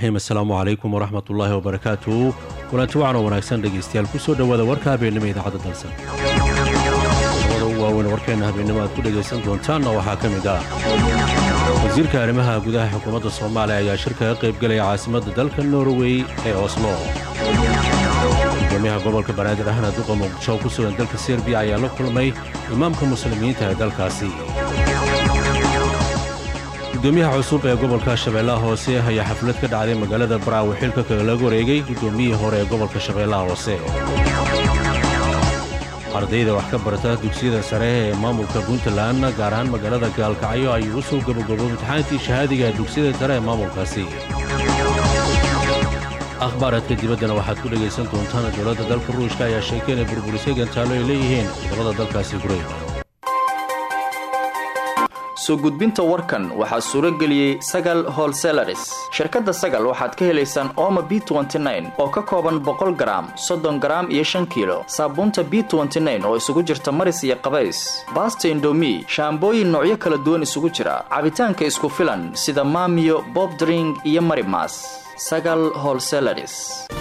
raxiim assalaamu calaykum waraxmat ullaahi wabarakaatu kulanti wacan oo wanaagsan dhegaystayaal ku soo dhowaada warka habeennimo idaacadda dalsan labada ugu waaweyn warkeenna habeennimo aad ku dhegaysan doontaanna waxaa ka mid ah wasiirka arrimaha gudaha xukuumadda soomaaliya ayaa shir kaga qaybgelaya caasimadda dalka norway ee oslo gudoomiyaha gobolka banaadir ahna duqa muqdisho oo ku sugan dalka serbiya ayaa la kulmay imaamka muslimiinta ee dalkaasi gudoomiyaha cusub ee gobolka shabeellaha hoose ayaa xaflad ka dhacday magaalada baraawe xilka kalaga wareegay gudoomiyihii hore ee gobolka shabeellaha hoose ardayda wax ka barata dugsiyada sare ee maamulka puntland gaar ahaan magaalada gaalkacyo ayuu u soo gabagabo imtixaankii shahaadiga dugsiyada sare ee maamulkaasi akhbaaraadka dibaddana waxaad ku dhegaysan doontaan dowladda dalka ruushka ayaa sheegtay inay burburisay gantaalo ay leeyihiin ciidamada dalkaasi gureyda soo gudbinta warkan waxaa suuro geliyey sagal holselaris shirkadda sagal waxaad ka helaysaan ooma b oo ka kooban boqol garaam soddon garaam iyo shan kiilo saabuunta b oo isugu jirta maris iyo qabays baasta indomi shaambooyin noocyo kala duwan isugu jira cabitaanka isku filan sida maamiyo bobdring iyo marimas sagal holselaris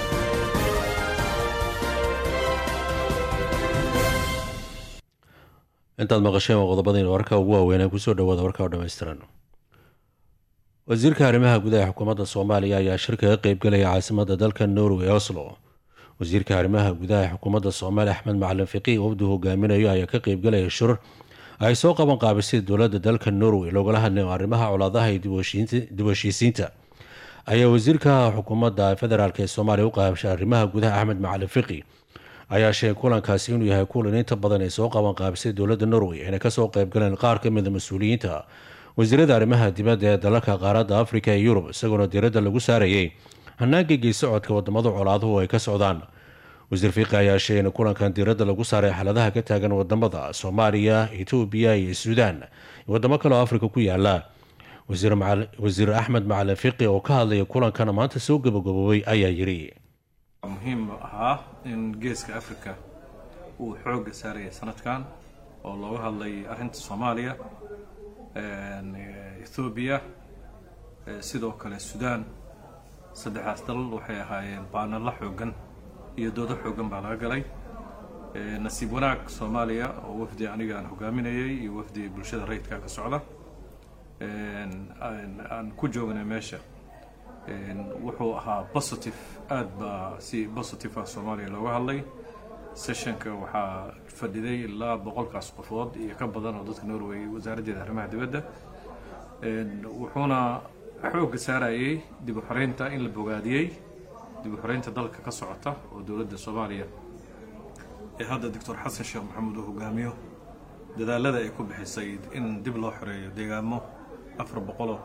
intaad maqasheen waa qodobadayna warka ugu waaweynaa kusoo dhawaada warka oo dhammaystiran wasiirka arrimaha gudaha xukuumadda soomaaliya ayaa shir kaga qaybgelaya caasimadda dalka norway oslo wasiirka arrimaha gudaha xukuumadda soomaaliya axmed macalin fiqiih wafdu hogaaminayo ayaa ka qaybgelaya shir ay soo qaban qaabisay dowladda dalka norway loogala hadlayo arrimaha colaadaha iyo dib heshiisiinta ayaa wasiirka xukuumadda federaalk ee soomaaliya u qaabshay arrimaha gudaha axmed macalin fiqi ayaa sheegay kulankaasi inuu yahay kulan inta badan ay soo qaban qaabisay dowladda norway inay kasoo qaybgaleen qaar ka mida mas-uuliyiinta wasiirada arrimaha dibadda ee dalalka qaaradda afrika iyo yurub isagoona diiradda lagu saarayay hanaanka geesocodka wadamada colaaduhu ay ka socdaan wasiir fiiqi ayaa sheegay in kulankan diiradda lagu saaray xaaladaha ka taagan wadamada soomaaliya etoobiya iyo suudaan iyo wadamo kale oo afrika ku yaala wasiir axmed macalin fiqi oo ka hadlaya kulankana maanta soo gabagaboobay ayaa yidhi muhiim ahaa in geeska africa uu xoogga saaraya sanadkan oo looga hadlay arrinta soomaaliya ethoobiya sidoo kale suudaan saddexdaas dalal waxay ahaayeen baanalla xooggan iyo doodo xooggan baa laga galay nasiib wanaag soomaaliya oo wafdi aniga aan hogaaminayay iyo wafdi bulshada rayidka ka socda aan ku joognay meesha wuxuu ahaa positive aada baa si positive ah soomaaliya looga hadlay sessionka waxaa fadhiday ilaa boqolkaas qofood iyo ka badan oo dadka norway wasaaraddeeda arrimaha dibadda wuxuuna xoogga saarayay dib u xoreynta in la bogaadiyey dib u xoreynta dalka ka socota oo dowladda soomaaliya ee hadda doctor xasan sheekh maxamuud uu hogaamiyo dadaalada ay ku bixisay in dib loo xoreeyo deegaamo afar boqoloo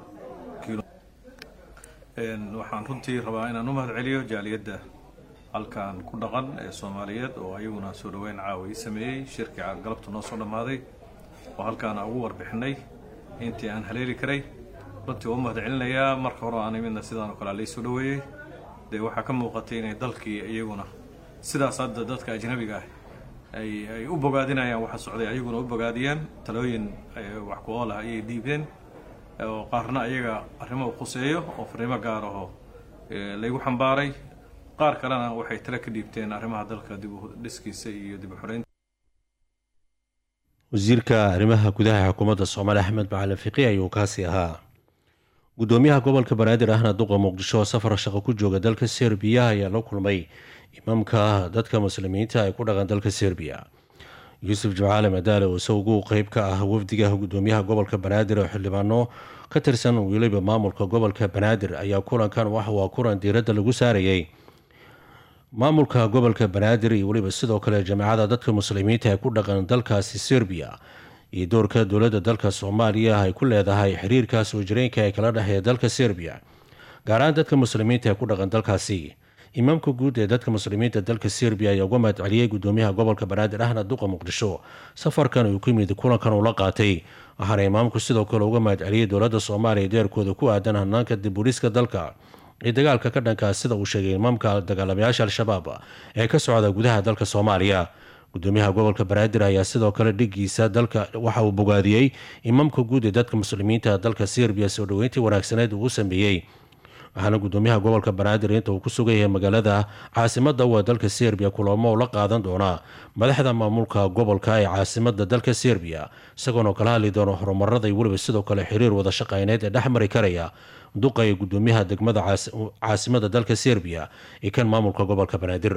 waxaan runtii rabaa inaan u mahad celiyo jaaliyadda halkan ku dhaqan ee soomaaliyeed oo ayaguna soo dhaweyn caawa ii sameeyey shirkii galabta noo soo dhammaaday oo halkaana ugu warbixinay intii aan haleeli karay runtii waa u mahad celinayaa marka hore aan imidna sidaan oo kale laysoo dhaweeyey dee waxaa ka muuqatay inay dalkii iyaguna sidaas hadda dadka ajnabiga ah ay ay u bogaadinayaan waxa socday ayaguna u bogaadiyeen talooyin wax ku ool ah ayay dhiibeen oo qaarna ayaga arrimo u khuseeyo oo fariimo gaar ahoo laygu xambaaray qaar kalena waxay tale ka dhiibteen arrimaha dalka dib u dhiskiisa iyo dib u xoreynta wasiirka arrimaha gudaha xukuumadda soomaaliya axmed macalin fiqi ayuu kaasi ahaa gudoomiyaha gobolka banaadir ahna duqa muqdisho oo safar shaqo ku jooga dalka serbiya ayaa la kulmay imaamka dadka muslimiinta ee ku dhaqan dalka serbiya yuusuf jimcaale madaale oo isagu qeyb ka ah wafdiga gudoomiyaha gobolka banaadir oo xildhibaano ka tirsan weliba maamulka gobolka banaadir ayaa kulankan waa kulan diiradda lagu saarayay maamulka gobolka banaadir iyo weliba sidoo kale jaamacada dadka muslimiinta ee ku dhaqan dalkaasi serbiya iyo doorka dowladda dalka soomaaliya ay ku leedahay xiriirka soo jireenka ee kala dhexeeya dalka serbiya gaar ahaan dadka muslimiinta ee ku dhaqan dalkaasi imaamka guud ee dadka muslimiinta dalka serbiya ayaa uga mahad celiyey gudoomiyaha gobolka banaadir ahna duqa muqdisho safarkan uu ku yimid kulankan uu la qaatay waxaana imaamku sidoo kale uga mahad celiyey dowladda soomaaliya deerkooda ku aadan hanaanka dibuliska dalka ee dagaalka ka dhankaa sida uu sheegay imaamka dagaalamayaasha al-shabaab ee ka socda gudaha dalka soomaaliya gudoomiyaha gobolka banaadir ayaa sidoo kale dhigiisa dalka waxa uu bogaadiyey imaamka guud ee dadka muslimiinta dalka serbiya soo dhoweyntii wanaagsaneed uu u sameeyey waxaana gudoomiyaha gobolka banaadir inta uu ku sugan yahay magaalada caasimada waa dalka serbiya kulamo la qaadan doonaa madaxda maamulka gobolka ee caasimada dalka serbiya isagoona kala hadli doona horumarada iyo weliba sidoo kale xiriir wada shaqeyneed ee dhexmari karaya duqa ee gudoomiyaha degmada caasimada dalka serbiya iyo kan maamulka gobolka banaadir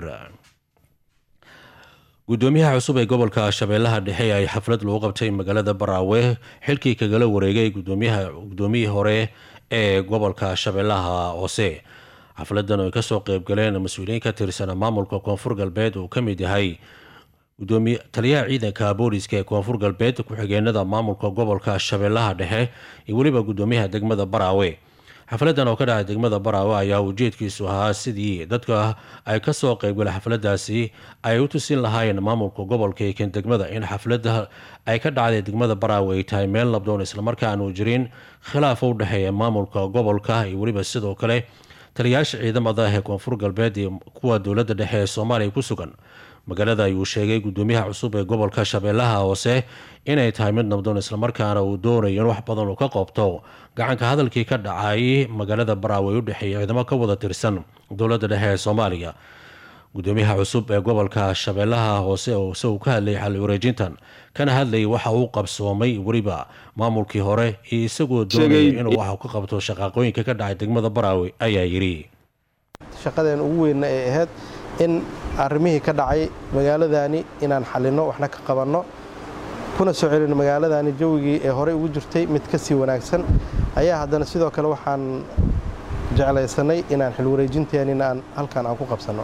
gudoomiyaha cusub ee gobolka shabeellaha dhexe ay xaflad lagu qabtay magaalada baraawe xilkii kagala wareegay gudoomiyihii hore ee gobolka shabeellaha hoose xafladan oo ay kasoo qeybgaleen mas-uuliyiin ka tirsan maamulka koonfur galbeed uu ka mid yahay taliyaha ciidanka booliska ee koonfur galbeed ku-xigeenada maamulka gobolka shabeellaha dhexe iyo weliba gudoomiyaha degmada baraawe xafladan oo ka dhacay degmada baraawe ayaa ujeedkiisu ahaa sidii dadka ay kasoo qeybgala xafladaasi ay u tusin lahaayeen maamulka gobolka iyo kan degmada in xaflada ay ka dhacday degmada baraawe ay tahay meel labdoon islamarkaa aanu jirin khilaaf u dhexeeya maamulka gobolka iyo weliba sidoo kale taliyayaasha ciidamada ee koonfur galbeed iyo kuwa dowladda dhexe ee soomaaliya ku sugan magaalada ayuu sheegay gudoomiyaha cusub ee gobolka shabeellaha hoose inay tahay mid nabdoon islamarkaana uu doonayo in wax badan uu ka qoobto gacanka hadalkii ka dhacay magaalada baraawe u dhexeeya ciidamo ka wada tirsan dowladda dhexe ee soomaaliya gudoomiyaha cusub ee gobolka shabeellaha hoose oo isagu ka hadlayay xalli wareejintan kana hadlayay waxa uu qabsoomay weliba maamulkii hore iyo isagoo doonaya inuu wax ka qabto shaqaaqooyinka ka dhacay degmada baraawe ayaa yidhi shaqadeen ugu weynna ay ahayd in arrimihii ka dhacay magaaladani inaan xalinno waxna ka qabanno kuna soo celino magaaladani jawigii ee horey ugu jirtay mid ka sii wanaagsan ayaa haddana sidoo kale waxaan jeclaysanay inaan xilwareejinteenina aan halkan aan ku qabsanno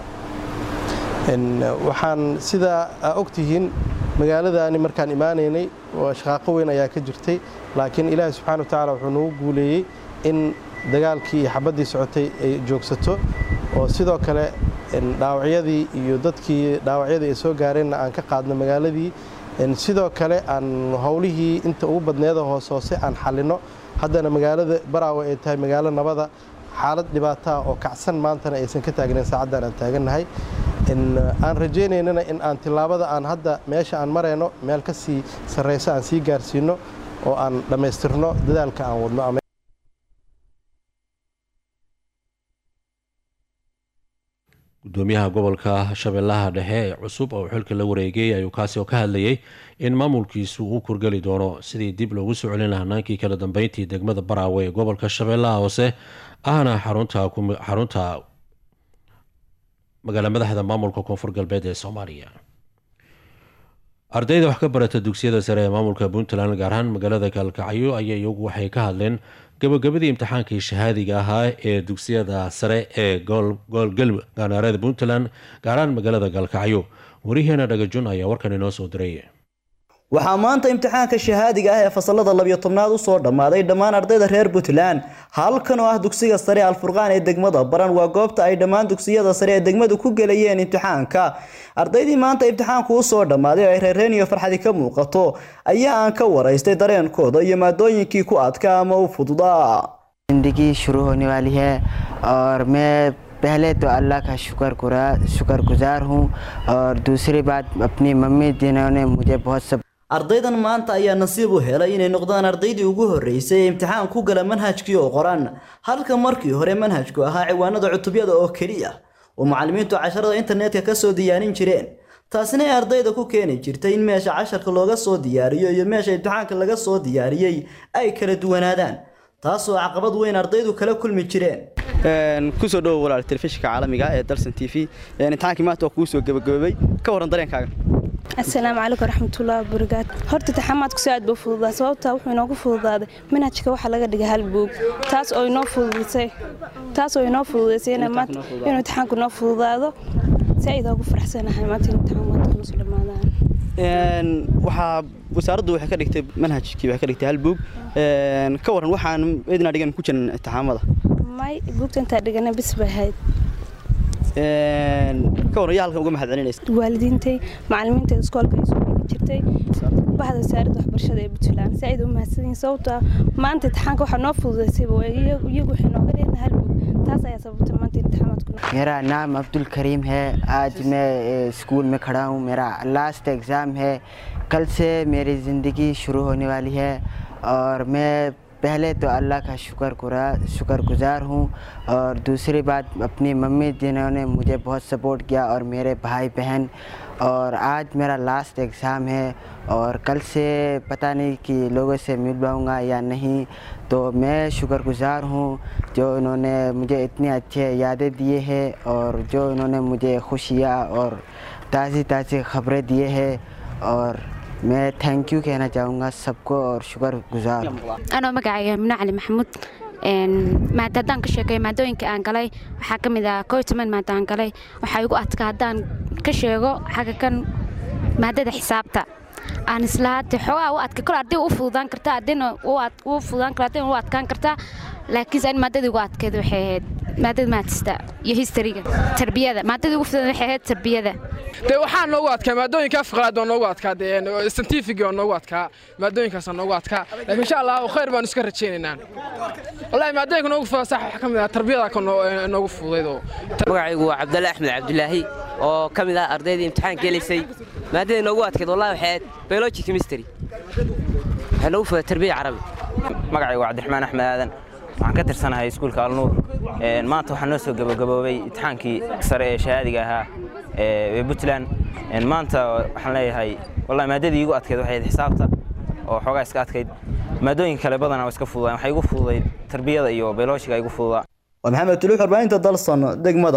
waxaan sidaa aa ogtihiin magaaladani markaan imaanaynay shaqaaqo weyn ayaa ka jirtay laakiin ilaahay subxana wa tacaala wuxuu noogu guuleeyey in dagaalkii iyo xabaddii socotay ay joogsato oo sidoo kale dhaawacyadii iyo dadkii dhaawacyadii ay soo gaareenna aan ka qaadno magaaladii sidoo kale aan howlihii inta ugu badneeda hoos hoose aan xalinno haddana magaalada baraawe ay tahay magaalo nabada xaalad dhibaataa oo kacsan maantana aysan ka taagnayn saacaddan aan taagannahay aan rajaynaynana in aan tillaabada aan hadda meesha aan marayno meel ka sii sarrayso aan sii gaarsiinno oo aan dhammaystirno dadaalka aan wadno gudoomiyaha gobolka shabeellaha dhexe ee cusub oo xilka la wareegay ayuu kaasi oo ka hadlayay in maamulkiisu uu kurgeli doono sidii dib loogu soo celin lahaa hanaankii kala dambeyntii degmada baraawe ee gobolka shabeellaha hoose ahna xarunta magaala madaxda maamulka koonfur galbeed ee soomaaliya ardayda wax ka barata dugsiyada sare ee maamulka puntland gaar ahaan magaalada kalkacyo ayaa iyagu waxay ka hadleen gabagabadii imtixaankii shahaadiga ahaa ee dugsiyada sare ee goolgal gaanaarada puntland gaaraan magaalada galkacyo wariheena dhagajun ayaa warkan inoo soo diray waxaa maanta imtixaanka shahaadiga ah ee fasalada labiyo tobnaad usoo dhammaaday dhammaan ardayda reer puntland halkan oo ah dugsiga sare alfurqaan ee degmada baran waa goobta ay dhammaan dugsiyada sare ee degmadu ku gelayeen imtixaanka ardaydii maanta imtixaanku usoo dhammaaday oo ay reereen iyo farxadi ka muuqato ayaa aan ka waraystay dareenkooda iyo maadooyinkii ku adka ama u fududaa जिंदगी शुरू होने वाली है और मैं पहले तो अल्लाह का शुक्र शुक्र गुजार हूँ और दूसरी बात अपनी मम्मी जिन्होंने मुझे बहुत सब ardaydan maanta ayaa nasiib u helay inay noqdaan ardaydii ugu horreysay ee imtixaan ku gala manhajkii oo qoran halka markii hore manhajku ahaa ciwaanada cutubyada oo keliya oo macallimiintu casharada internetka ka soo diyaarin jireen taasina ay ardayda ku keeni jirtay in meesha casharka looga soo diyaariyo iyo meesha imtixaanka laga soo diyaariyey ay kala duwanaadaan taasoo caqabad weyn ardaydu kala kulmi jireen kusoo dhowo walaal telefishinka caalamiga ee dalsan t v imtixaankii maanta waa kuu soo gabagaboobay ka warran dareenkaaga asalaamu calaykum waraxmatullahi wabarakaatu horta taxamaadku si aad buu fududaa sababtaa wuxuu inoogu fududaaday manhajka waxaa laga dhigay hal buug taas oo inoo fududisay taas oo inoo fududaysay inay maanta inuu imtixaanku inoo fududaado si aydaa ugu faraxsanahay maanta in imtixaan maanta kuna soo dhammaadaan waxaa wasaaraddu waxay ka dhigtay manhajkii waxay ka dhigtay hal buug ka warran waxaan idina dhigan ku jiran imtixaamada may buugta intaa dhigana bis bay ahayd ka warran yaa halkan uga mahad celinaysa waalidiintay macallimiinta iskoolka ay soo dhigi jirtay bahda wasaaradda waxbarashada ee puntland si ayd u mahadsanyihin sababtoo ah maanta imtixaanka waxaa noo fududaysayba iyagu waxay nooga dhigna hal buug taas ayaa sababtay maanta imtixaamaadku मेरा नाम अब्दुल करीम है आज मैं स्कूल में खड़ा हूँ मेरा last exam है कल से मेरी ज़िंदगी शुरू होने वाली है और मैं पहले तो अल्लाह का शुक्र कुरा शुक्रगुजार हूँ और दूसरी बात अपनी मम्मी जिन्होंने मुझे बहुत सपोर्ट किया और मेरे भाई बहन और आज मेरा लास्ट एग्ज़ाम है और कल से पता नहीं कि लोगों से मिल पाऊँगा या नहीं तो मैं शुक्रगुजार हूँ जो इन्होंने मुझे इतनी अच्छे यादें दिए हैं और जो इन्होंने मुझे खुशियाँ और ताज़ी ताज़ी खबरें दिए हैं और मैं थैंक यू कहना चाहूँगा सबको और शुक्रगुजार हूँ anoo magacayga mine cali maxamuud maada haddaan ka sheekeeyo maadooyinka aan galay waxaa ka mid ah koo iyo toban maada aan galay waxaa igu adkaa haddaan ka sheego xagga kan maadada xisaabta aan isla hadde xoogaa u adka kol arday u fududaan kartaa ardayna u fududaan kartaa ardayna u adkaan kartaa laakiinse an maadada igu adkeed waxay ahayd maadada maatista iyo historyga tarbiyada maadada ugu fududan waxay ahayd tarbiyada dee waxaa noogu adkaa maadooyinka afqalaad waa noogu adkaa dee scientific waa noogu adkaa maadooyinkaasa noogu adkaa laakiin insha allah khayr baanu iska rajaynaynaa wallahi maadooyinka noogu fudaa sax waxaa ka mid ah tarbiyada ka noogu fududaydoo magacaygu waa cabdalle axmed cabdulaahi oo ka mid ah ardaydii imtixaanka gelaysay maadada noogu adkeed wallahi waxay ahayd biology chemistry waxay noogu fudaa tarbiya carabi magacaygu waa cabdiraxmaan axmed aadan waxaan ka tirsanahay iskuulka alnuur maanta waxaa noo soo gabagaboobay imtixaankii sare ee shahaadiga ahaa ee puntland maanta waxaan leeyahay wallahi maadadii igu adkeyd waxay ahayd xisaabta oo xoogaa iska adkayd maadooyin kale badanaa waa iska fududaan waxay igu fududayd tarbiyada iyo biolooshiga igu fududaa waa maxamed tuluux warbaahinta dalson degmada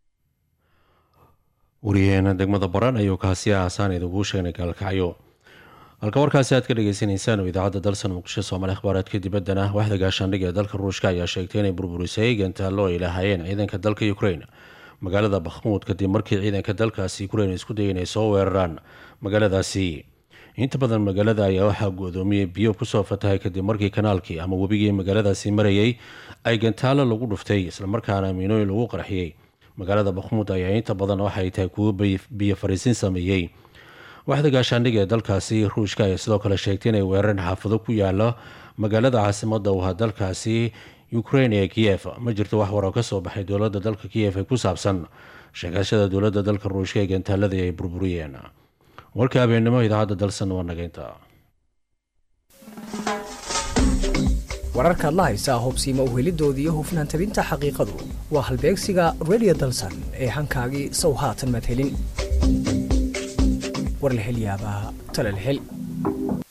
wariyaheena degmada baran ayuu kaasi aasaan idingu sheegnay gaalkacyo halka warkaasi aad ka dhegeysaneysaan oo idaacadda dalsan muqdisho soomaali akhbaaraadka dibaddana waxda gaashaandhig ee dalka ruushka ayaa sheegtay inay burburisay gantaallo ay lahaayeen ciidanka dalka ukrain magaalada bakhmuud kadib markii ciidanka dalkaasi ukrain isku dayay inay soo weeraraan magaaladaasi inta badan magaalada ayaa waxaa go-doomiyey biyo kusoo fatahay kadib markii kanaalkii ama webigii magaaladaasi marayay ay gantaallo lagu dhuftay islamarkaana miinooyin lagu qarxiyey magaalada bakhmuud ayaa inta badan waxay tahay kuwo biyo fariisin sameeyey waxda gaashaandhig ee dalkaasi ruushka ayaa sidoo kale sheegtay inay weerareen xaafado ku yaala magaalada caasimada u ahaa dalkaasi ukrain ee kiyef ma jirto wax waroo ka soo baxay dowladda dalka kiyef ee ku saabsan sheegashada dowladda dalka ruushka ee gantaaladii ay burburiyeen warka habeennimo idaacadda dalsan waa nageynta wararkaad la haysaa hubsiima uhelidoodii iyo hufnaan tabinta xaqiiqadu waa halbeegsiga radio dalsan ee hankaagii sow haatan maad helin war la hel yaabaa tala la hel